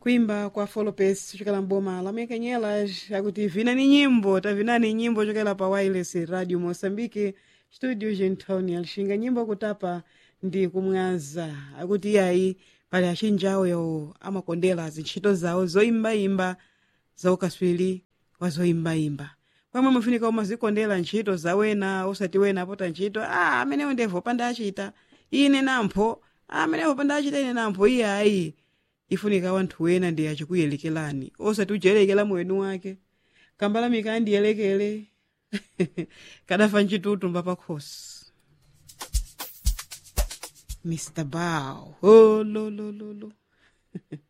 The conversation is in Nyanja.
kuimba kwa folopes chokela mboma la mekenyelas akuti vinani nyimbo tavinani nyimbo chokela pa wireless radio moçambique studio gentown alixinga nyimbo kutapa ndi kumwaza akuti iyayi pali achinjawo yawo amakondera zintchito zawo zoyimbayimba zaukaswiri wa zoyimbayimba pamwe mufunika umazikondera ntchito zawena osati wena apota ntchito ah, amenewo ndevo pandachita ine nampho ah, amenewo pandachita ine nampho iyayi ifunika wanthu wena ndi achikuyelekelani osati ujelekela mwenu wake kambalamika andiyelekele kadafa ncitutu mbapakhosi mr bow oh, lo, lo, lo, lo.